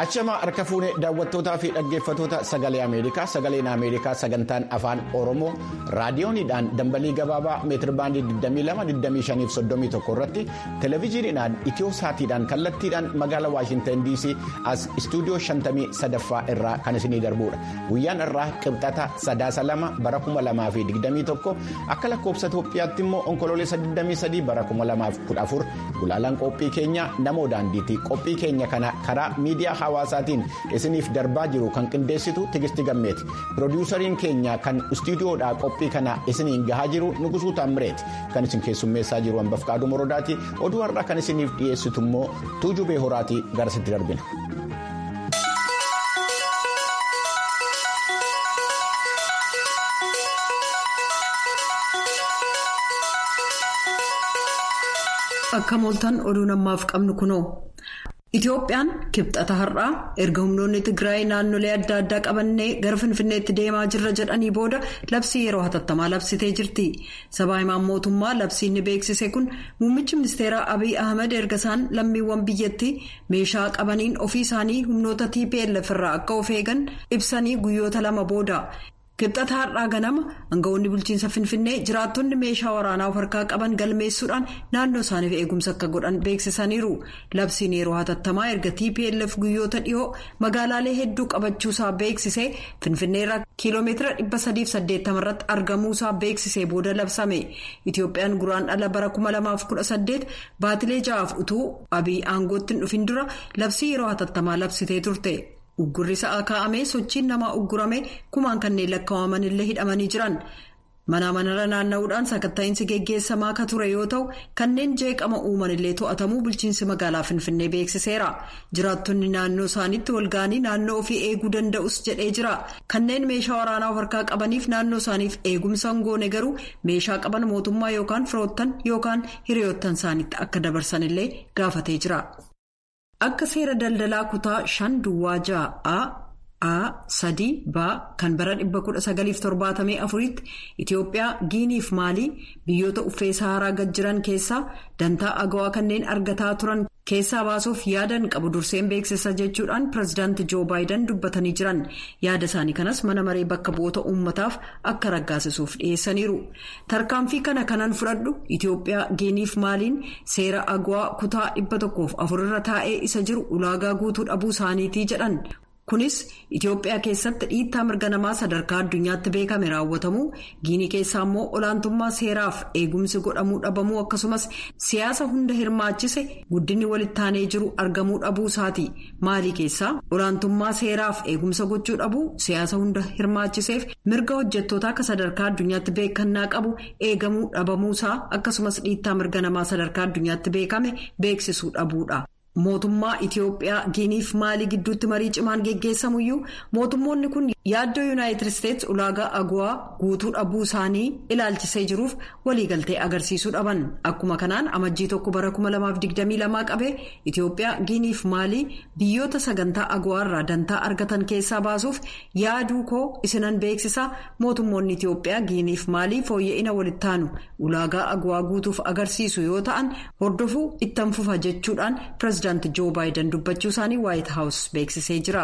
Achama harka fuunee daawwattootaa fi dhaggeeffattoota sagalee Ameerikaa sagaleen Ameerikaa sagantaan afaan Oromoo raadiyooniidhaan dambalii gabaabaa meetirbaandii 22-25-31 irratti televezyiiniidhaan itiyoo saatiidhaan kallattiidhaan magaalaa Waashintan DC as istuudiyoo 53ffaa irraa kan isinii darbudha. Guyyaan irraa qibxata sadaasa lama bara 2021 akka lakkoofsa Itoophiyaatti immoo onkoloolessa 23 bara 2014 gulaalaan qophii keenya namoo daandiiti. Qophii keenya kana karaa miidiyaa hawaasaatiin isiniif darbaa jiru kan qindeessitu tigisti gammeeti piroodiwusariin keenya kan istuudiyoodhaa qophii kana isiniin gahaa jiru nugusuu taammireeti kan isin keessummeessaa jiru hanbaf qaaduu morodaati oduu har'aa kan isiniif dhiyeessitu immoo tuujubee horaatii garasitti darbina. akka mooltan oduu namaaf qabnu kunoo. Itoophiyaan kibxata har'aa erga humnoonni Tigraay naannolee adda addaa qabannee gara Finfinneetti deemaa jirra jedhanii booda labsii yeroo hatattamaa labsitee jirti. Sabaa himaan mootummaa labsiin ni beeksise kun muummichi ministeeraa Abiy Ahmed erga isaan lammiiwwan biyyattii meeshaa qabaniin ofii isaanii humnoota TPLF irraa akka of eegan ibsanii guyyoota lama booda. Kibxata har'aa ganama aangawoonni bulchiinsa Finfinnee jiraattonni meeshaa waraanaa of harkaa qaban galmeessuudhaan naannoo isaaniif eegumsa akka godhan beeksisaniiru. Labsiin yeroo hatattamaa erga TPLF guyyoota dhiyoo magaalaalee hedduu qabachuusaa beeksisee Finfinneerraa kiiloomeetira 380 irratti argamuusaa beeksisee booda labsame. Itoophiyaan guraandhala bara 2018 baatilee ja'aaf utuu Abiy aangootti hin dhufin dura labsii yeroo hatattamaa labsitee turte. Uggurri sa'aa kaa'amee sochiin namaa uggurame kumaan kanneen lakkaa'aman illee hidhamanii jiran. Mana manarra naanna'uudhaan sakatta'iinsi geggeessamaa akka ture yoo ta'u kanneen jeeqama uuman illee to'atamuu bulchiinsi magaalaa Finfinnee beeksiseera. Jiraattonni naannoo isaaniitti walga'anii naannoo ofii eeguu danda'us jedhee jira. Kanneen meeshaa waraanaa of harkaa qabaniif naannoo isaaniif eegumsa hin goone garuu meeshaa qaban mootummaa yookaan firoottan yookaan hiriyoottan isaaniitti akka dabarsan illee gaafatee jira. Akka seera daldalaa kutaa shan duwwaa ja'a A sadii baa kan bara 1974tti Itoophiyaa Giiniif Maalii biyyoota uffee Saharaa gad jiran keessaa dantaa agawaa kanneen argataa turan keessaa baasuuf yaadan qabu durseen beeksisa jechuudhaan pirezidaanti Joo Baayiden dubbatanii jiran yaada isaanii kanas mana maree bakka bu'oota uummataaf akka raggaasisuuf dhiyeessaniiru. Tarkaanfii kana kanan fudhadhu Itoophiyaa Giiniif Maaliin seera agawaa kutaa dhibba tokkoof afurarra taa'ee isa jiru ulaagaa guutuu dhabuu isaaniitii jedhan. Kunis Itoophiyaa keessatti dhiittaa mirga namaa sadarkaa addunyaatti beekame raawwatamuu giinii keessaa immoo olaantummaa seeraaf eegumsi godhamuu dhabamuu akkasumas siyaasa hunda hirmaachise guddinni walittaanee jiru argamuu dhabuu isaati. Maalii keessaa olaantummaa seeraaf eegumsa gochuu dhabuu siyaasa hunda hirmaachiseef mirga hojjettoota akka sadarkaa addunyaatti beekannaa qabu eegamuu dhabamuusaa akkasumas dhiittaa mirga namaa sadarkaa addunyaatti beekame beeksisuu dhabuudha. Mootummaa Itoophiyaa Giiniif Maalii gidduutti marii cimaan geggeessamuyyuu mootummoonni kun yaaddoo Yuunaayitid Isteets ulaagaa agawaa guutuu dhabuu isaanii ilaalchisee jiruuf waliigaltee agarsiisuu dhaban. Akkuma kanaan amajjii tokko bara 2022 qabee Itoophiyaa Giiniif Maalii biyyoota sagantaa agawaarraa dantaa argatan keessaa baasuuf yaaduu koo isinan beeksisaa mootummoonni Itoophiyaa Giiniif Maalii fooyya'ina walittaanu ulaagaa agawaa guutuuf agarsiisu yoo ta'an hordofuu ittan fufa jechuudhaan pireezidaantii Joo Baayiden dubbachuu isaanii Waayit Haawus beeksisee jira.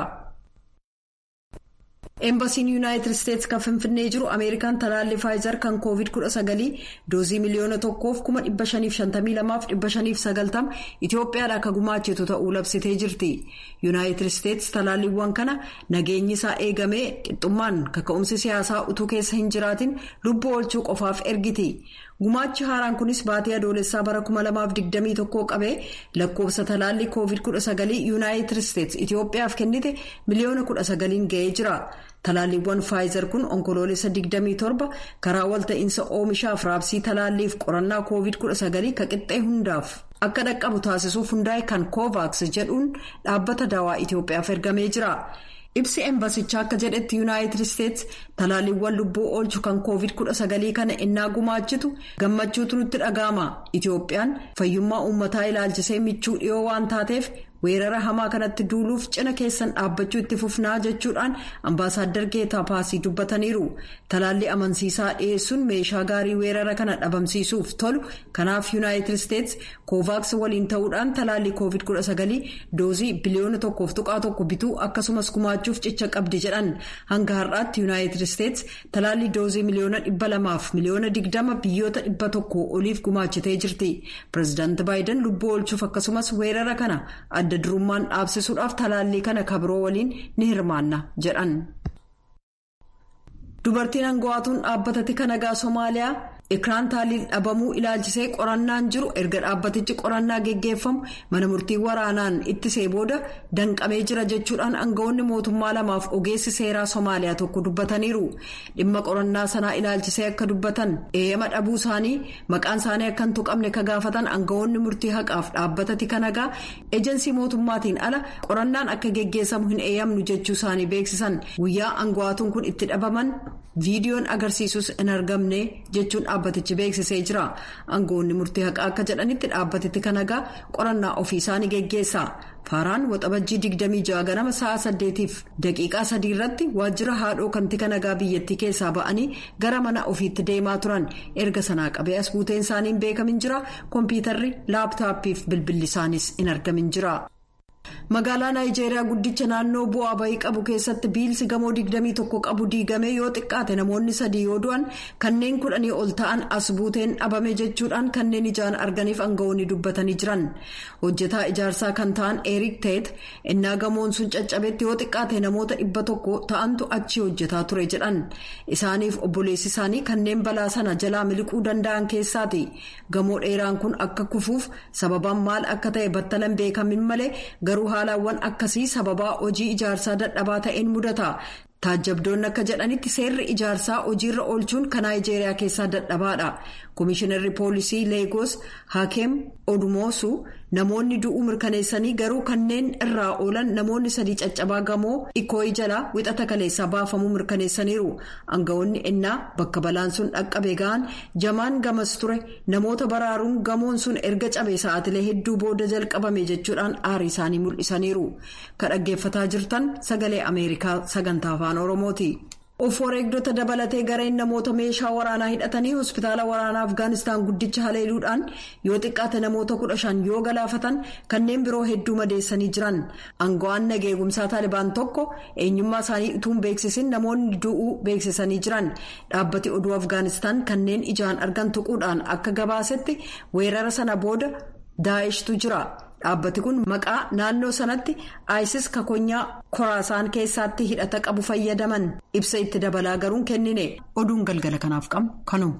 Eembasiin Yuunaayitid Isteets kan Finfinnee jiru Ameerikaan talaallii Faayizar kan Koovid-19 doozii miliyoona tokkoof kuma dhibba shaniif shantamii lamaaf dhibba shaniif sagaltama Itoophiyaadhaa akka gumaachitu ta'uu labsitee jirti. Yuunaayitid Isteets talaalliiwwan kana nageenyi isaa eegamee qixxummaan kaka'umsi siyaasaa utuu keessa hin jiraatin lubbuu oolchuu qofaaf ergiti. Gumaachi haaraan kunis baatii adoolessaa bara 2021 qabee lakkoofsa talaallii Koovid-19 Yuunaayitid Isteets Itoophiyaaf kennite miliyoona 19 ga'ee jira. Talaalliiwwan Faayizar kun onkoloolessa 27 karaa walta'iinsa oomishaaf raabsii talaalliif qorannaa Koovid-19 ka qixxee hundaaf akka dhaqqabu taasisuuf hundaa'e kan Kovaaks jedhuun dhaabbata daawaa Itoophiyaaf ergamee jira. Ibsi embasichaa akka jedhetti Yuunaayitid Isteets talaalliiwwan lubbuu oolchu kan Koovid-19 kana innaa gumaachitu gammachuutu nutti dhaga'ama. Itoophiyaan fayyummaa uummataa ilaalchisee michuu dhiyoo waan taateef weerara hamaa kanatti duuluuf cina keessan dhaabbachuu itti fufnaa jechuudhaan ambaasaaddar geetaa paasii dubbataniiru talaalli amansiisaa dhiyeessuun meeshaa gaarii weerara kana dhabamsiisuuf tolu kanaaf yuunaayitid isteetsi koovaaks waliin ta'uudhaan talaalli koovid 19 doozii biliyoona tokkoof tuqaa tokko bituu akkasumas gumaachuuf cicha qabdi jedhan hanga har'aatti yuunaayitid isteetsi talaalli doozii miliyoona dhibba lamaaf miliyoona digdama biyyoota dhibba tokko oliif gumaachitee jirti pireezidaanti baayiden lubbuu oolchuuf akkasumas weerara kana adda durummaan dhaabsisuudhaaf talaallii kana kabiroo waliin ni hirmaanna jedhan. dubartiin aangawaatuun dhaabbata tika nagaa soomaaliyaa ikiraan taaliil dhabamuu ilaalchisee qorannaan jiru erga dhaabbatichi qorannaa geggeeffamu mana murtii waraanaan ittisee booda danqamee jira jechuudhaan aangawoonni mootummaa lamaaf ogeessi seeraa soomaaliyaa tokko dubbataniiru dhimma qorannaa sanaa ilaalchisee akka dubbatan eeyyama dhabuu isaanii maqaan isaanii akka hin tuqamne ka gaafatan aangawoonni murtii haqaaf dhaabbata tika nagaa ejensii mootummaatiin ala qorannaan akka geggeessamu hin eeyyamnu jechuu isaanii beeksisan guyyaa aangawaatuun kun itti dhabaman viidiyoon agarsiisus hin argamne jechuun dhaabbatichi beeksisee jira aangawoonni murtii haqaa akka jedhanitti dhaabbati tika nagaa qorannaa ofii isaanii geggeessa faaraan waxabajjii 26 ganama sa'a 8f daqiiqaa 3 irratti waajjira haadhoo kan tika nagaa biyyattii keessaa ba'anii gara mana ofiitti deemaa turan erga sanaa qabee as buuteen isaanii hin beekamin jira kompiitarri laaptaappii fi bilbilli isaanis hin argamin jira. magaalaa naayijeeriyaa guddicha naannoo bu'aa bahii qabu keessatti biilsi gamoo 21 qabu diigame yoo xiqqaate namoonni sadii yoo du'an kanneen kudhanii ol ta'an as buuteen dhabame jechuudhaan kanneen ijaan arganiif aangawoonni dubbatanii jiran hojjetaa ijaarsaa kan ta'an eriik teet innaa gamoon sun caccabetti yoo xiqqaate namoota dhibba tokko ta'antu achi hojjetaa ture jedhan isaaniif obboleessi isaanii kanneen balaa sana jalaa miliquu danda'an keessaati gamoo dheeraan kun akka kufuuf sababaan maal akka ta'e battalan beekamin malee garuu haalawwan akkasii sababaa hojii ijaarsaa dadhabaa ta'een mudata taajjabdoonni akka jedhanitti seerri ijaarsaa hojiirra oolchuun kan naayijeeriyaa keessaa dadhabaadha koomishinarri poolisii leegoos haakeem odumoosu namoonni du'uu mirkaneessanii garuu kanneen irraa oolan namoonni sadii caccabaa gamoo ikooyi jalaa wixata kaleessaa baafamuu mirkaneessaniiru aangawoonni ennaa bakka balaan sun dhaqqabe ga'an jamaan gamas ture namoota baraaruun gamoon sun erga cabee sa'aatilee hedduu booda jalqabame jechuudhaan aarii isaanii mul'isaniiru kan dhaggeeffataa jirtan sagalee ameerikaa sagantaa afaan oromooti. of wareegdota dabalatee gareen namoota meeshaa waraanaa hidhatanii hospitaala waraanaa afgaanistaan guddicha haleeluudhaan yoo xiqqaate namoota kudha shan yoo galaafatan kanneen biroo hedduu madeessanii jiran aango'aan nageegumsaa taalibaan tokko eenyummaa isaanii utuun beeksisin namoonni du'uu beeksisanii jiran dhaabbati oduu afgaanistaan kanneen ijaan argan tuquudhaan akka gabaasetti weerara sana booda daa'eshtu jira. dhaabbati kun maqaa naannoo sanatti isis kakonyaa koraasaan keessaatti hidhata qabu fayyadaman ibsa itti dabalaa garuun kennine oduun galgala kanaaf qabnu kanuma.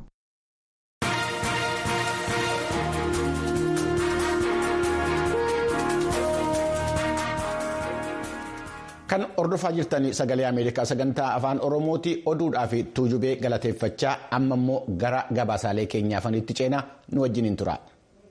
kan hordofaa jirtan sagalee ameerikaa sagantaa afaan oromooti oduudhaa fi tuujubee galateeffachaa amma immoo gara gabaasaalee keenyaafanitti ceenaa nu wajjin hin tura.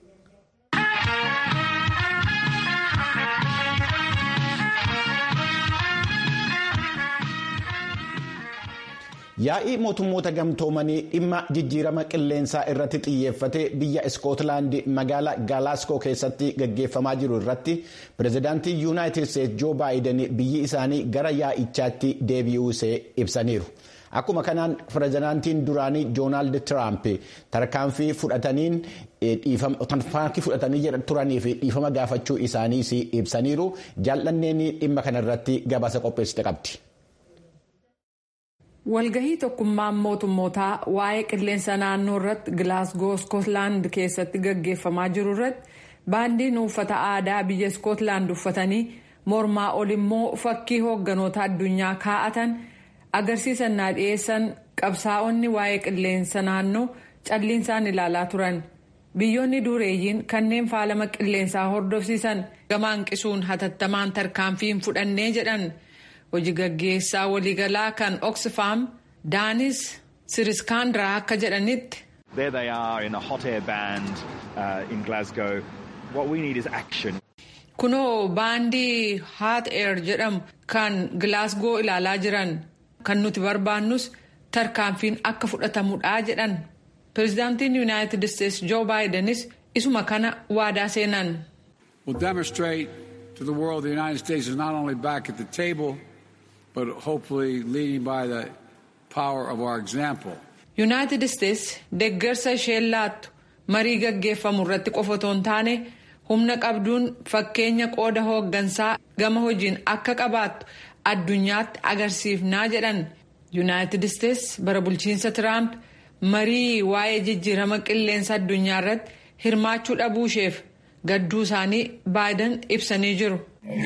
yaa'ii mootummoota gamtoomanii dhimma jijjiirama qilleensaa irratti xiyyeeffate biyya iskootlaandi magaalaa gaalaaskoo keessatti gaggeeffamaa jiru irratti pireezidaantii yuunaayitid isteetsi joo baayiden biyyi isaanii gara yaa'ichaatti deebi'uu ishee ibsaniiru. akkuma kanaan pireezidaantiin duraanii doonaald tiraamp tarkaanfii fudhataniin tarkaanfii fudhatanii turanii fi dhiifama gaafachuu isaaniis ibsaniiru jaallanneen dhimma kanarratti gabaasa qopheessite qabdi. walgahii tokkummaan mootummootaa waa'ee qilleensa naannoo irratti gilaasgoo iskootlaand keessatti gaggeeffamaa jiru irratti baandiin uffata aadaa biyya iskootlaand uffatanii mormaa ol immoo fakkii hoogganoota addunyaa kaa'atan agarsiisan naa dhiyeessan qabsaa'onni waa'ee qilleensa naannoo calliinsaan ilaalaa turan biyyoonni dureeyyiin kanneen faalama qilleensaa hordofsiisan gama hanqisuun hatattamaan tarkaanfiin fudhannee jedhan. hojii gaggeessaa waliigalaa kan oxfam daanis siriskaandiraa akka jedhanitti. There they are in a hot air band uh, in Glasgow. What we need is action. Kunoo baandii hot air jedhamu kan Glasgow ilaalaa jiran kan nuti barbaannus tarkaanfiin akka fudhatamudha jedhan. Pireezidaantiin Yuunaayitid Isteetsi Joo Baayidenis isuma kana waadaa seenan. We'll demonstrate to the world the United States is not only back at the table, but hopefully leading by the power of our example. Yuunaayitid Isteets deeggarsa isheen laattu marii gaggeeffamu irratti qofa otoo hin taane humna qabduun fakkeenya qooda hooggansaa gama hojiin akka qabaattu addunyaatti agarsiifnaa jedhan yuunaayitid Isteets bara bulchiinsa Tiraamp marii waa'ee jijjiirama qilleensa addunyaa irratti hirmaachuu dhabuu isheef gadduu isaanii baayidan ibsanii jiru.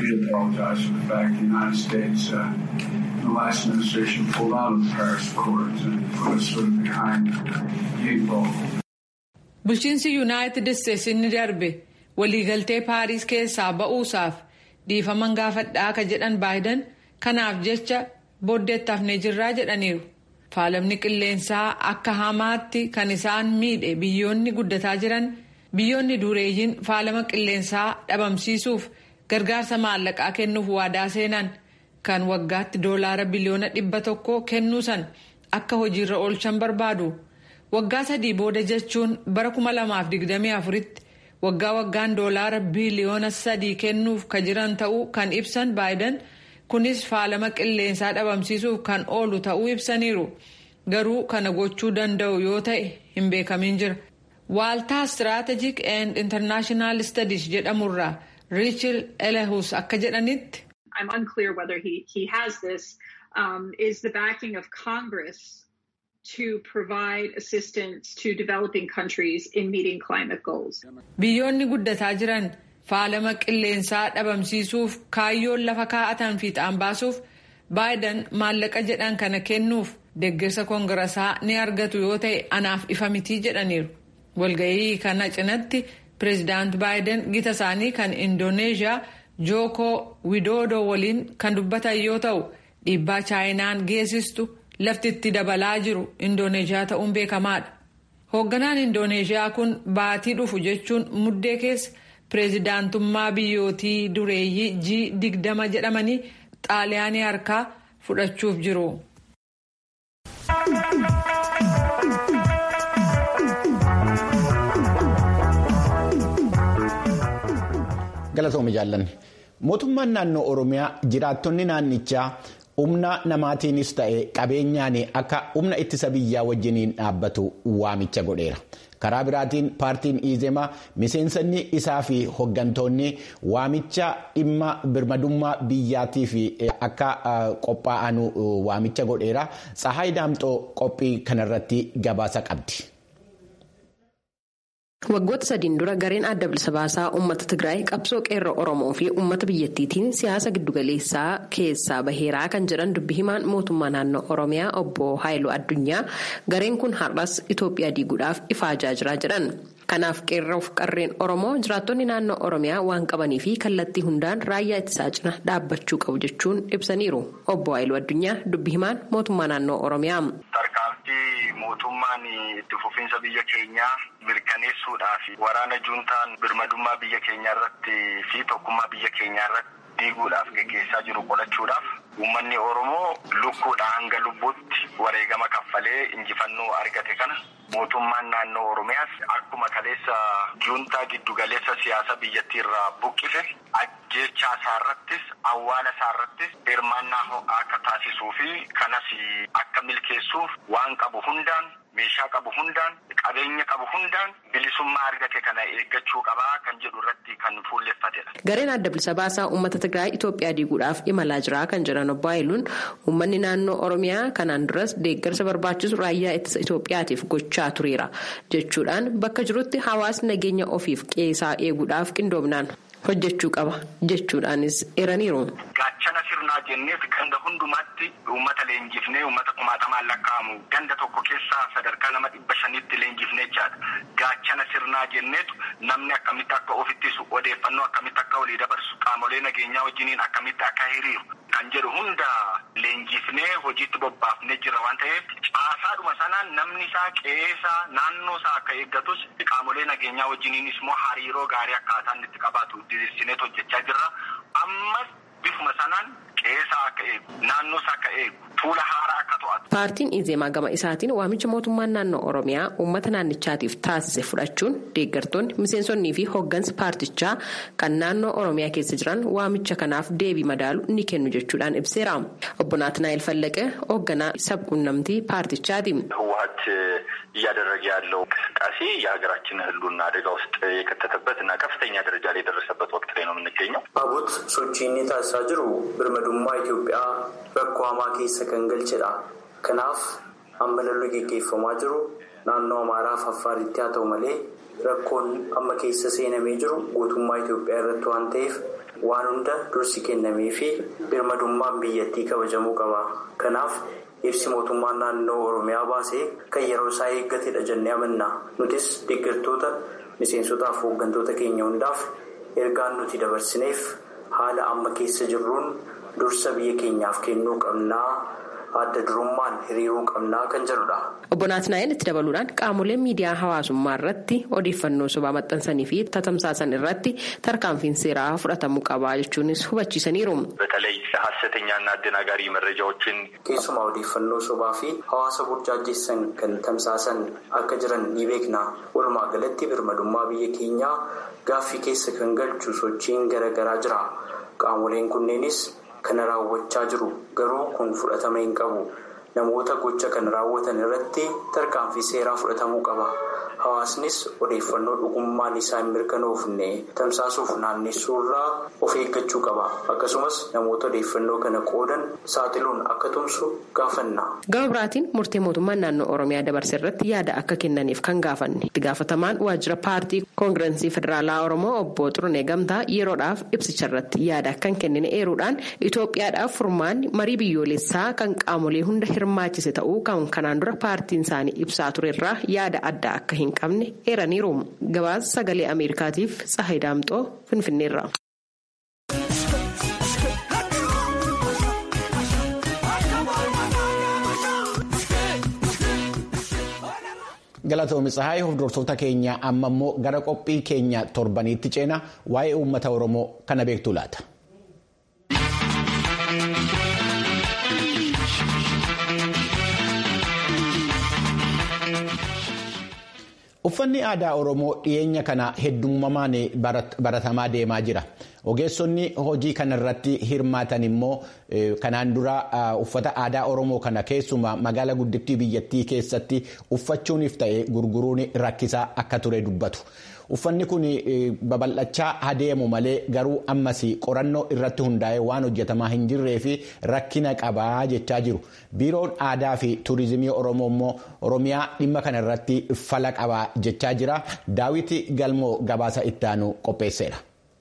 the last administration pulled out of the Paris Accords and put us sort of behind the eight ball. Bulchiinsi Yuunaayitid Isteets inni darbe waliigaltee Paariis keessaa ba'uusaaf dhiifama gaafadhaa ka jedhan baayidan kanaaf jecha booddeetti hafnee jirraa jedhaniiru. Faalamni qilleensaa akka hamaatti kan isaan miidhe biyyoonni guddataa jiran biyyoonni dureeyyiin faalama qilleensaa dhabamsiisuuf gargaarsa maallaqaa kennuuf waadaa seenan. kan waggaatti doolaara biliyoona dhibba tokko kennuu san akka hojiirra oolchan barbaadu waggaa sadii booda jechuun bara kuma lamaaf digdamii afuritti waggaa waggaan doolaara biliyoona sadii kennuuf ka jiran ta'uu kan ibsan baayidan kunis faalama qilleensaa dhabamsiisuuf kan oolu ta'uu ibsaniiru garuu kana gochuu danda'u yoo ta'e hin beekamin jira waaltaa strategic and international studies jedhamurraa riichil elehus akka jedhanitti. I'm unclear whether he, he has this, um, is the backing of Congress to provide assistance to developing countries in meeting climate goals. Biyyoonni guddataa jiran faalama qilleensaa dhabamsiisuuf kaayyoon lafa kaa'atan fiixaan baasuuf baayidan maallaqa jedhan kana kennuuf deeggarsa koongirasaa ni argatu yoo ta'e anaaf ifa mitii jedhaniiru. Walga'ii kana cinatti pireezidaant baayidan gita isaanii kan indooneeshiyaa jookoo widoodoo waliin kan dubbatan yoo ta'u dhiibbaa chaayinaan geessistu lafti itti dabalaa jiru indooneeshiyaa ta'uun beekamaadha. hoogganaan indooneeshiyaa kun baatii dhufu jechuun muddee keessa pireezidaantummaa biyyootii dureeyyii g digdama jedhamanii xaaliyaanii harkaa fudhachuuf jiru. galatoomii jaallanne mootummaan naannoo oromiyaa jiraattonni naannichaa humna namaatiinis ta'e qabeenyaan akka humna ittisa biyyaa wajjiniin dhaabbatu waamicha godheera karaa biraatiin paartiin iizemaa miseensonni isaa fi hoggantoonni waamicha dhimma birmadummaa biyyaatiif akka qophaa'an waamicha godheera tsahaay daamxoo qophii kanarratti gabaasa qabdi. waggoota sadiin dura gareen adda bilisa baasaa uummata tigraay qabsoo qeerroo oromoo fi uummata biyyattiitiin siyaasa giddugaleessaa keessaa baheeraa kan jedhan dubbi himaan mootummaa naannoo oromiyaa obbo haayiluu addunyaa gareen kun har'as itoophiyaa diiguudhaaf ifaajaa jira jedhan kanaaf qeerroof qarreen oromoo jiraattonni naannoo oromiyaa waan qabanii fi kallattii hundaan raayyaa ittisaa cina dhaabbachuu qabu jechuun ibsaniiru obbo haayiluu addunyaa dubbi himaan mootummaa naannoo oromiyaa. mootummaan itti fufiinsa biyya keenyaa mirkaneessuudhaaf waraana juuntaan birmadummaa biyya keenyaa irratti fi tokkummaa biyya keenyaa irratti diiguudhaaf geggeessaa jiru qolachuudhaaf uummanni oromoo lukkuudhaa hanga lubbuutti wareegama kaffalee injifannoo argate kana mootummaan naannoo oromiyaas akkuma kaleessa juuntaa giddugaleessa siyaasa biyyattii irraa buqqise ajjeechaa isaarrattis awwaala isaarrattis hirmaannaa ho'aa akka taasisuu fi kanas akka milkeessuuf waan qabu hundaan meeshaa qabu hundaan qabeenya qabu hundaan bilisummaa argate kana eeggachuu qabaa kan jedhu irratti kan fuulleffatedha. gareen adda bilisa baasaa uummata tigraay itoophiyaa diiguudhaaf imalaa jira kan jedhan obbo Haayiluun uummanni naannoo oromiyaa kanaan duras deeggarsa barbaachisu raayyaa ittisa itoophiyaatiif gochaa tureera jechuudhaan bakka jirutti hawaasni nageenya ofiif qeesaa eeguudhaaf qindoominaan hojjechuu qaba jechuudhaanis eeraniiru. gaachana sirnaa jenneef ganda hundumaatti uummata leenjifnee uummata kumaatamaan lakkaa'amu ganda tokko keessaa sadarkaa nama dhibba shanitti leenjifnee jechaadha gaachana sirnaa jenneetu namni akkamitti akka of ittisu odeeffannoo akkamitti akka walii dabarsu qaamolee nageenyaa wajjiniin akkamitti akka hiriiru kan jedhu hunda leenjifnee hojiitti bobbaafnee jira waan ta'eef caasaadhuma sanaan namni isaa qe'eesaa naannoo isaa akka eeggatus qaamolee nageenyaa wajjiniinis immoo hariiroo gaarii akkaataan itti qabaatu diriirsineet hojjechaa jirra ammas bifuma sanaan qe'eesaa akka eegu naannoosaa akka eegu fuula haaraa akka to'atu. Paartiin Izeemaa gama isaatiin waamicha mootummaan naannoo Oromiyaa uummata naannichaatiif taasise fudhachuun deeggartoonni miseensonnii fi hooggansa paartichaa kan naannoo Oromiyaa keessa jiran waamicha kanaaf deebii madaalu ni kennu jechuudhaan ibseera. Obbo Naatnaayil Fallaqee hoogganaa sabquunnamtii paartichaati. ህወሀት እያደረገ ያለው እንቅስቃሴ የሀገራችን ህልውና አደጋ ውስጥ የከተተበት እና ከፍተኛ ደረጃ ላይ የደረሰበት ወቅት ላይ ነው የምንገኘው። አቡት ሶቺኒ ታሲsaa jiru birmadummaa Itoophiyaa rakkoo hamaa keessa kan galchedha. Kanaaf amma lolli geggeeffamaa jiru naannoo Amaaraa fi Affaaritti haa ta'u malee rakkoon amma keessa seenamee jiru guutummaa Itoophiyaa irratti waan ta'eef waan hunda dursi kennamee fi birmadummaan biyyattii kabajamuu qaba. Kanaaf ibsi mootummaan naannoo Oromiyaa baasee kan yeroo isaa eeggatedha jennee amanna. Nutis deeggartoota miseensotaa fi hooggantoota keenya hundaaf ergaan nuti dabarsineef haala amma keessa jirruun dursa biyya keenyaaf kennuu qabnaa adda durummaan hiriiruu qabnaa kan jedhudha. Obbo Naatnaayil itti dabaluudhaan qaamoleen miidiyaa hawaasummaa irratti odeeffannoo sobaa maxxansanii fi tatamsaasan irratti tarkaanfiin seeraa fudhatamuu qabaa jechuunis hubachiisaniiru. በተለይ ሀሰተኛና አደናጋሪ መረጃዎችን keessumaa odeeffannoo sobaa fi hawaasa burjaajessan kan tamsaasan akka jiran ni beekna. Walumaa galatti birmadummaa biyya keenyaa gaaffii keessa kan galchu sochiin garaagaraa jira. Qaamoleen kunneenis kana raawwachaa jiru garuu kun fudhatama hin qabu. Namoota gocha kana raawwatan irratti tarkaanfii seeraa fudhatamuu qaba. Hawaasnis odeeffannoo dhugummaan isaa hin mirkanoofne tamsaasuuf naannessuu irraa of eeggachuu qaba. Akkasumas namoota odeeffannoo kana qoodan saaxiluun akka tumsu gaafanna. Gama biraatiin murtee mootummaan naannoo Oromiyaa dabarse irratti yaada akka kennaniif kan gaafanne. Itti gaafatamaan waajjira paartii koongirensii federaalaa Oromoo obbo Xurunee Gamtaa yeroodhaaf ibsicha irratti yaada kan kennine eeruudhaan Itoophiyaadhaaf furmaanni marii biyyoolessaa kan qaamolee hunda hirmaachise ta'uu kan kanaan dura paartiin isaanii ibsaa turerraa yaada adda akka hin qabne eeraniiru. Gabaasa sagalee Ameerikaatiif Tsahayi Daamxoo Finfinneerra. Galatoomi Tsahaayii hordoftoota keenya amma immoo gara qophii keenya torbaniitti ceena waa'ee uummata Oromoo kana beektu laata. Uffanni aadaa Oromoo dhiyeenya kana heddummamaan baratamaa deemaa jira. Ogeessonni hojii kanarratti hirmaatan immoo kanaan dura uffata aadaa Oromoo kana keessumaa magaalaa guddittii biyyattii keessatti uffachuuniif ta'e gurguruun rakkisaa akka ture dubbatu. Uffanni kun babal'achaa adeemu malee garuu ammas qorannoo irratti hundaa'ee waan hojjetamaa hin jirree fi rakkina qabaa jechaa jiru. Biiroon aadaa fi turizimii Oromoo immoo Oromiyaa dhimma kana irratti fala qabaa jechaa jira. Daawiti Galmoo gabaasa ittaanu qopheesseera.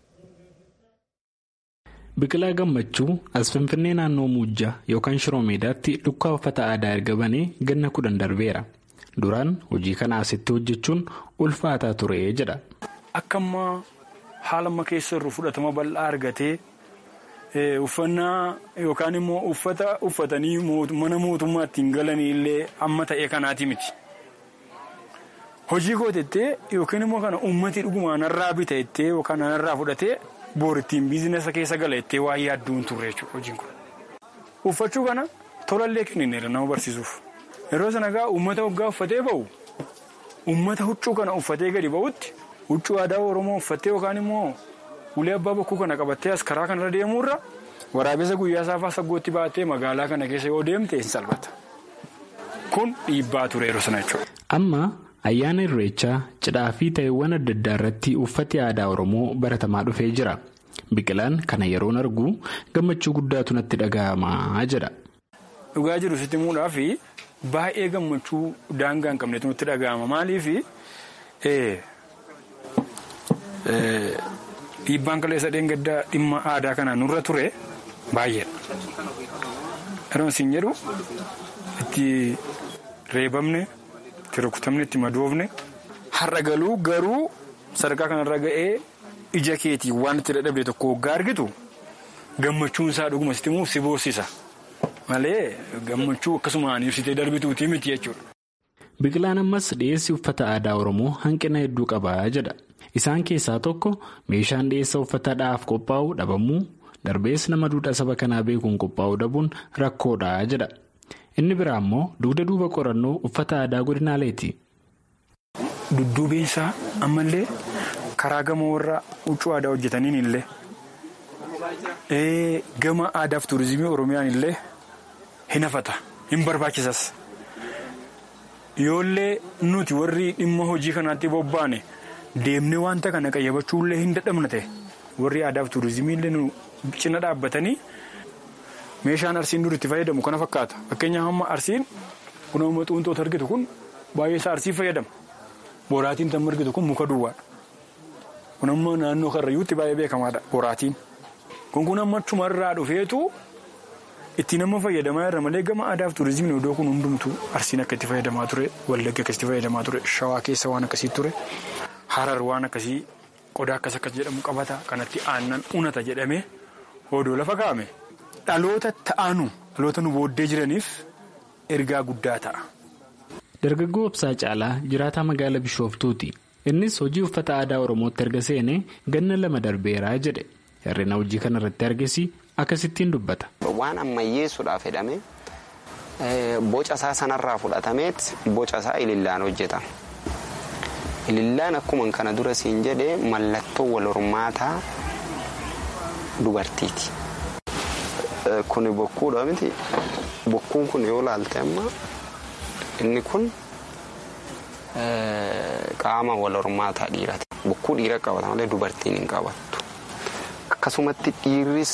Biqilaa gammachuu as Finfinnee naannoo Muujjaa yookaan Shiroo Meedaatti dukkaa uffata aadaa erga banee ganna kudhan darbeera. Duraan hojii kana asitti hojjechuun ulfaataa ture jedha. Akka ammaa haala amma keessa irru fudhatama bal'aa argatee uffannaa yookaan immoo uffata uffatanii mana mootummaatti hin galanii illee amma ta'e kanaati miti. Hojii gootettee yookiin immoo kana uummatii dhugumaan narraa bita jettee yookaan narraa fudhatee boorittiin biizinasa keessa gala jettee waa yaadduun turre jechuudha hojiin kun. Uffachuu kana tolallee kennineera nama barsiisuuf. Yeroo sana egaa uummata waggaa uffatee ba'u uummata huccuu kana uffatee gadi ba'utti huccuu aadaa Oromoo uffattee yookaan immoo ulee abbaa bokkuu kana qabattee as karaa kanarra deemuurra waraabessa guyyaa saafaa saggootti baatee magaalaa kana keessa yoo deemte hin salphata. Kun dhiibbaa ture yeroo sana jechuudha. Amma ayyaana irreechaa cidhaa fi ta'eewwan adda addaa irratti uffati aadaa Oromoo baratamaa dhufee jira. Biqilaan kana yeroon argu gammachuu guddaatu natti dhaga'amaa jedha. Dhugaa jiru sitti muudhaa fi baay'ee gammachuu daangaa hin qabnetu nutti dhaga'ama. Maaliif dhiibbaan kaleessa dheengaddaa dhimma aadaa kana nurra ture baay'eedha. Yeroon isin jedhu itti reebamne, itti rukutamne, itti madoofne har'a galuu garuu sadarkaa kanarra ga'ee ija keetii waan itti dadhabde tokko waggaa argitu gammachuun isaa dhuguma sitti immoo si boossisa. malee gammachuu akkasumaan ibsitee darbituutii miti jechuudha. Biqilaan ammas dhiyeessi uffata aadaa Oromoo hanqina hedduu qaba jedha. Isaan keessaa tokko meeshaan dhiyeessa uffata dhaaf qophaa'u dhabamuu darbees nama duudhaa saba kanaa beekuun qophaa'uu dhabuun rakkoodha jedha. Inni biraa immoo dugda duuba qorannoo uffata aadaa godinaaleeti. Dudduubeensaa ammallee karaa gama warra huccuu aadaa hojjetaniin illee gama aadaa fi tuurizimii oromiyaan illee hin hafata hin barbaachisas. Yoollee nuti warri dhimma hojii kanaatti bobbaane deemnee wanta kana qayyabachuullee hin dadhabna ta'e warri aadaa fi tuurizimii illee nu cina dhaabbatanii meeshaan arsiin dur itti fayyadamu kana fakkaata. Fakkeenyaaf amma arsiin kun amma xuunxoota argitu kun baay'ee isaa arsii fayyadama. Boraatiin tan argitu kun muka duwwaadha. Kun amma naannoo karrayyuutti baay'ee beekamaadha boraatiin. Kun kun amma achumarraa dhufeetu itti nama fayyadamaa irra malee gama aadaa fi tuurizimiin iddoo kun hundumtu arsiin akka itti fayyadamaa ture wallagga akka itti fayyadamaa ture shawaa keessa waan akkasii ture harar waan akkasii qodaa akkas akkas jedhamu qabata kanatti aannan unata jedhamee odoo lafa kaa'ame dhaloota ta'anu dhaloota nu booddee jiraniif ergaa guddaa ta'a. Dargaggoo Obsaa Caalaa jiraataa magaalaa Bishooftuuti. Innis hojii uffata aadaa Oromootti erga seenee ganna lama darbeeraa jedhe. Hir'ina hojii kanarratti argesi akkasittiin dubbata. Waan ammayyeessuudhaaf jedhame boca isaa sanarraa fudhatameet boca isaa ilillaan hojjetama. Ilillaan akkuma kana dura siin jedhee mallattoo wal hormaataa dubartiiti. Kuni bokkuudha miti. Bokkuun kun yoo laalte amma inni kun qaama wal hormaataa dhiirati. Bokkuu dhiira qabata malee dubartiin hin qabattu. Akkasumatti dhiirris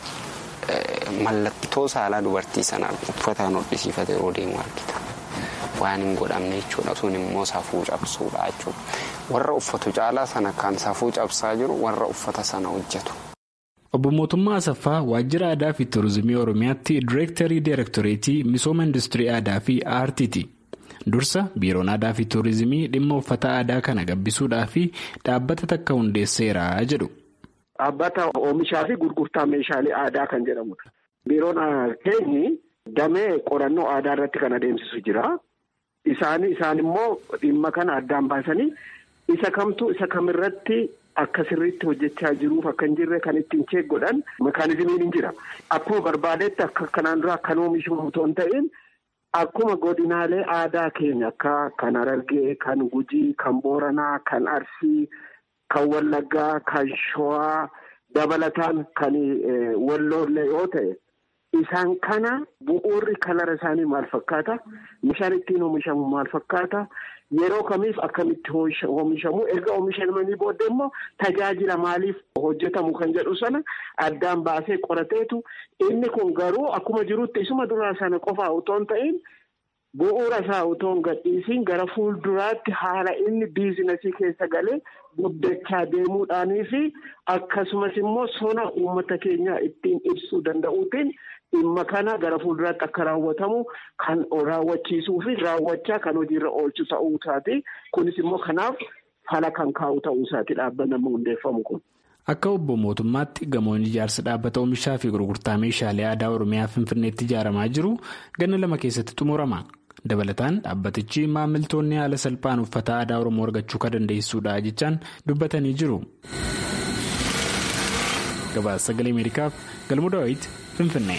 mallattoo saalaa dubartii sanaa uffataan hodhisiifate yeroo deemu argita. Waan hin godhamne jechuudha. Sun immoo safuu cabsuudha jechuudha. Warra uffatu caalaa sana kan safuu cabsaa jiru warra uffata sana hojjetu. Obbo Mootummaa Asaffaa Waajjira Aadaa fi Turizimii Oromiyaatti Direektarii Direektoreetii Misooma Industirii Aadaa fi Aartiiti. Dursa Biiroon Aadaa fi Turizimii dhimma uffata aadaa kana gabbisuudhaa fi dhaabbata takka hundeesseera jedhu. Dhaabbata oomishaa fi gurgurtaa meeshaalee aadaa kan jedhamudha. Biiroon keenyi damee qorannoo aadaa irratti kan adeemsisu jira. Isaan isaan immoo dhimma kana addaan baasanii isa kamtu isa kamirratti akka sirriitti hojjechaa jiruuf akka hin jirre kan ittiin cheek godhan mekaanizimiin hin jira. Akkuma barbaadetti akka kanaan dura akkan oomishamu otoo hin ta'in akkuma godinaalee aadaa keenya akka kan Harargee, kan Gujii, kan Booranaa, kan Arsii, kan Wallaggaa, kan Shawaa dabalataan kan Walloollee yoo ta'e isaan kana bu'uurri kalara isaanii maal fakkaata? Meeshaan ittiin oomishamu maal fakkaata? Yeroo kamiif akkamitti oomishamu erga oomishamanii booddee immoo tajaajila maaliif hojjetamu kan jedhu sana addaan baasee qorateetu inni kun garuu akkuma jirutti isuma duraa sana qofaa otoo hin ta'in bu'uura isaa otoo hin gadhiisiin gara fuulduraatti haala inni biizinasii keessa galee guddachaa deemuudhaanii fi akkasumas immoo sona uummata keenyaa ittiin ibsuu danda'uutiin. dhimma kana gara fuulduraatti akka raawwatamu kan raawwachiisuu fi raawwachaa kan hojiirra oolchu ta'uu isaati. Kunis immoo kanaaf fala kan kaa'u ta'uu isaati dhaabbanni hundeeffamu kun. Akka obbo mootummaatti gamoon ijaarsa dhaabbata oomishaa fi gurgurtaa meeshaalee aadaa Oromiyaa Finfinneetti ijaaramaa jiru ganna lama keessatti xumurama. Dabalataan dhaabbatichi maamiltoonni haala salphaan uffata aadaa Oromoo argachuu kan dandeessudha jechaan dubbatanii jiru. Gabaasa sagalee Ameerikaaf galmoo daawwiti Finfinnee.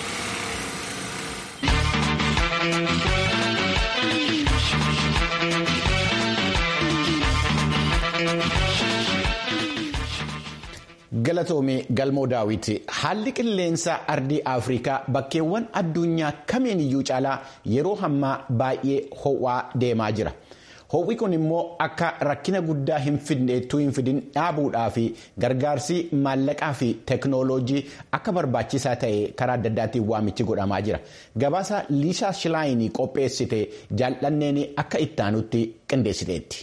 galatoomii galmoo daawiti haalli qilleensa ardii afrikaa bakkeewwan addunyaa kamiin iyyuu caalaa yeroo ammaa baay'ee ho'aa deemaa jira ho'i kun immoo akka rakkina guddaa hin fidneettuu hin fidin dhaabuudhaa fi gargaarsi maallaqaa fi teeknooloojii akka barbaachisaa ta'e karaa adda addaatiin waamichi godhamaa jira gabaasa liisaa shilaayinii qopheessite jaallanneen akka ittaanutti qindeessiteetti.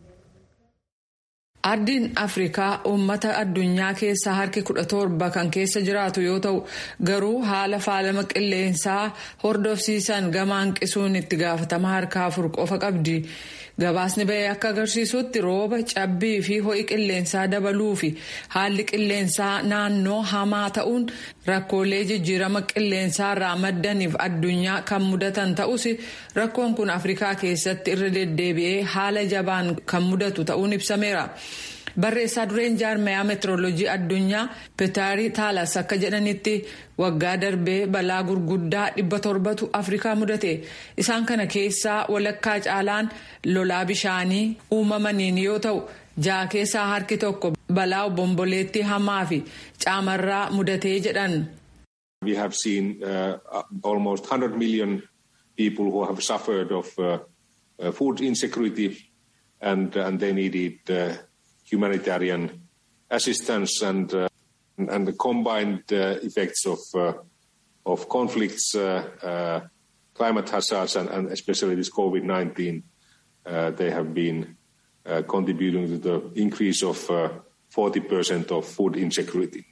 Ardiin Afrikaa uummata addunyaa keessaa harki kudha torba kan keessa jiraatu yoo ta'u garuu haala faalama qilleensaa hordofsiisan gama hanqisuun itti gaafatama harka afur qofa qabdi. Gabaasni bahee akka agarsiisutti rooba cabbii fi ho'i qilleensaa dabaluu fi haalli qilleensaa naannoo hamaa ta'uun rakkoolee jijjiirama qilleensaa irraa maddaniif addunyaa kan mudatan ta'us rakkoon kun Afrikaa keessatti irra deddeebi'ee haala jabaan kan mudatu ta'uun ibsameera. barreessaa dureen jaarmayaa meetirooloojii addunyaa peetaarii taalas akka jedhanitti waggaa darbee balaa gurguddaa dhibba torbatu afrikaa mudate isaan kana keessaa walakkaa caalaan lolaa bishaanii uumamaniin yoo ta'u ja'a keessaa harki tokko balaa obomboleettii hamaa fi caamarraa mudatee jedhan. We have seen uh, almost 100 million people who have suffered of uh, uh, food insecurity and, and they needed uh, humanitarian assistance and, uh, and the combined uh, effects of, uh, of conflicts, uh, uh, climate hazards and, and especially this COVID-19, uh, they have been uh, contributing to the increase of uh, 40% of food insecurity.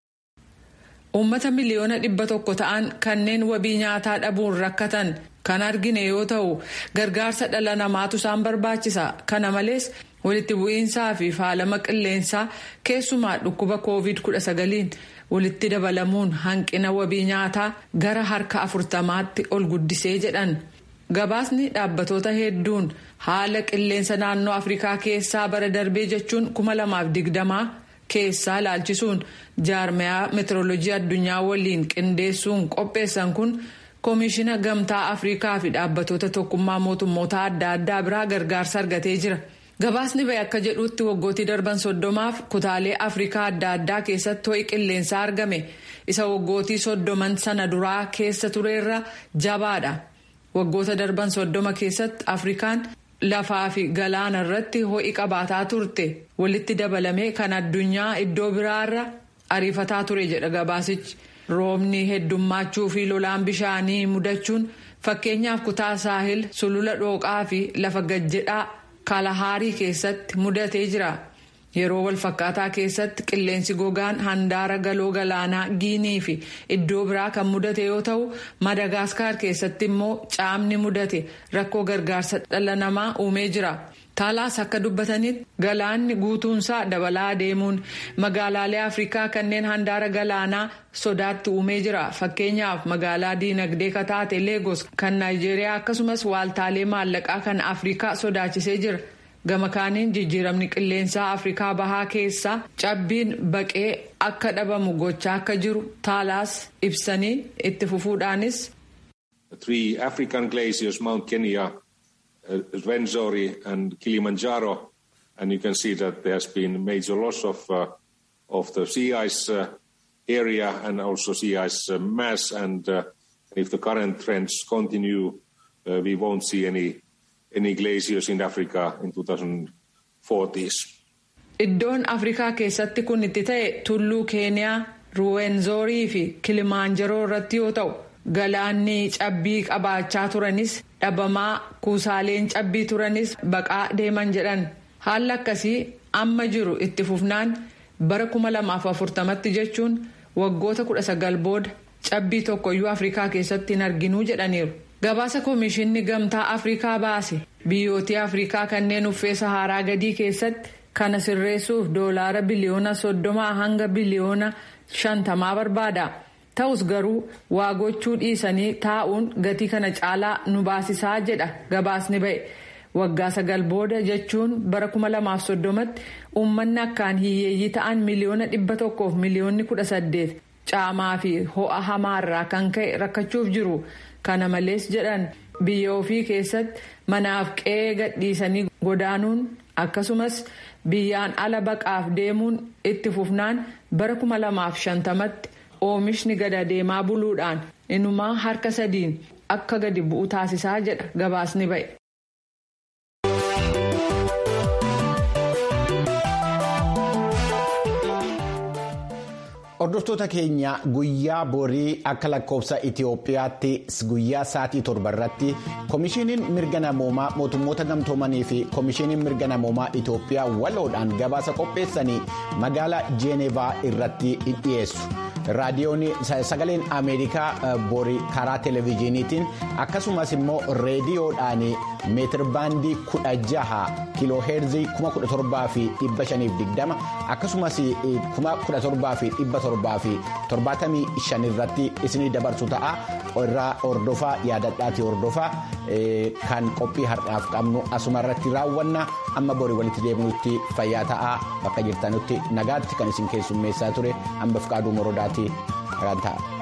Uummata miliyoona dhibba tokko ta'an kanneen wabii nyaataa dhabuun rakkatan kan argine yoo ta'u gargaarsa dhala namaatu isaan barbaachisa. Kana malees walitti bu'iinsaa fi faalama qilleensaa keessumaa dhukkuba COVID-19 walitti dabalamuun hanqina wabii nyaataa gara harka afurtamaatti ol guddisee jedhan. Gabaasni dhaabbatoota hedduun haala qilleensa naannoo Afrikaa keessaa bara darbee jechuun 2020 keessaa ilaalchisuun jaarmayaa meetirooloojii addunyaa waliin qindeessuun qopheessan kun koomishina gamtaa afrikaa fi dhaabbatoota tokkummaa mootummoota adda addaa biraa gargaarsa argatee jira. gabaasni bahe akka jedhutti waggootii darban soddomaaf kutaalee afrikaa adda addaa keessatti ho'i qilleensaa argame isa waggootii soddoman sana duraa keessa tureerra jabaadha. waggoota darban soddoma keessatti afrikaan lafaa fi galaana irratti ho'i qabaataa turte walitti dabalamee kan addunyaa iddoo biraarra ariifataa ture jedha gabaasichi roobni heddummaachuu fi lolaan bishaanii mudachuun fakkeenyaaf kutaa saahil sulula dhooqaa fi lafa gajjedhaa kalahaarii keessatti mudatee jira. yeroo walfakkaataa keessatti qilleensi gogaan handaara galoo galaanaa giinii fi iddoo biraa kan mudate yoo ta'u madagaskar keessatti immoo caamni mudate rakkoo gargaarsa dhala namaa uumee jira. taalaas akka dubbatanitti galaanni guutuunsaa dabalaa deemuun magaalaalee afrikaa kanneen handaara galaanaa sodaatti uumee jira fakkeenyaaf magaalaa diinagdee kataate leegos kan naayijeeriyaa akkasumas waaltaalee maallaqaa kan afrikaa sodaachisee jira. gama kaaniin jijjiiramni qilleensaa afrikaa bahaa keessaa cabbiin baqee akka dhabamu gochaa akka jiru taalaas ibsanii itti fufuudhaanis. Three African glaciers, Mount Kenya, uh, Rwenzori and Kilimanjaro, and you can see that there has been major loss of uh, of the sea ice uh, area and also sea ice uh, mass, and uh, if the current trends continue, uh, we won't see any any glaciers in Africa in 2040s. Iddoon Afrikaa keessatti kun itti ta'e tulluu Keeniyaa, Ruwenzorii fi Kilimaanjaroo irratti yoo ta'u, galaanni cabbii qabaachaa turanis dhabamaa kuusaaleen cabbii turanis baqaa deeman jedhan. Haalli akkasii amma jiru itti fufnaan bara 2040tti jechuun waggoota 19 booda cabbii tokkoyyuu Afrikaa keessatti hin arginuu jedhaniiru. gabaasa koomishinni gamtaa afrikaa baase biyyoota afrikaa kanneen uffee saharaa gadii keessatti kana sirreessuuf doolaara biliyoona soddomaa hanga biliyoona shantamaa barbaada ta'us garuu waa gochuu dhiisanii taa'uun gatii kana caalaa nu baasisaa jedha gabaasni ba'e waggaa sagal booda jechuun bara kuma lamaaf soddomatti uummanni akkaan hiyyeeyyii ta'an miliyoona dhibba tokkoof miliyoonni kudha saddeet caamaa fi ho'a hamaarraa kan ka'e rakkachuuf jiru. kana malees jedhan biyya ofii keessatti manaaf qe'ee gadhiisanii godaanuun akkasumas biyyaan ala baqaaf deemuun itti fufnaan bara kuma lamaaf shantamatti oomishni gada deemaa buluudhaan inumaa harka sadiin akka gadi bu'u taasisaa jedha gabaasni ba'e. Hordoftoota keenya guyyaa borii akka lakkoofsa Itoophiyaatti guyyaa sa'aatii torba irratti Komishiiniin mirga namoomaa mootummoota gamtoomanii fi Komishiiniin mirga namoomaa Itoophiyaa waloodhaan gabaasa qopheessanii magaalaa Jeenevaa irratti dhiyeessu. raadiyoon sagaleen ameerikaa borii karaa televezyiiniitiin akkasumas immoo reediyoodhaan meetirbaandii kudha jaha kiilooheerzii kuma kudha torbaa fi dhibba shaniif digdama akkasumas kuma kudha torbaa fi dhibba torbaa fi torbaatamii shan irratti isinii dabarsu ta'a irraa hordofaa yaadadhaati hordofaa kan qophii har'aaf qabnu asuma irratti raawwanna amma borii walitti deebinutti fayyaa ta'aa bakka jirtanutti nagaatti kan isin keessummeessaa ture hamba fiqaaduu morodaati nagaan ta'a.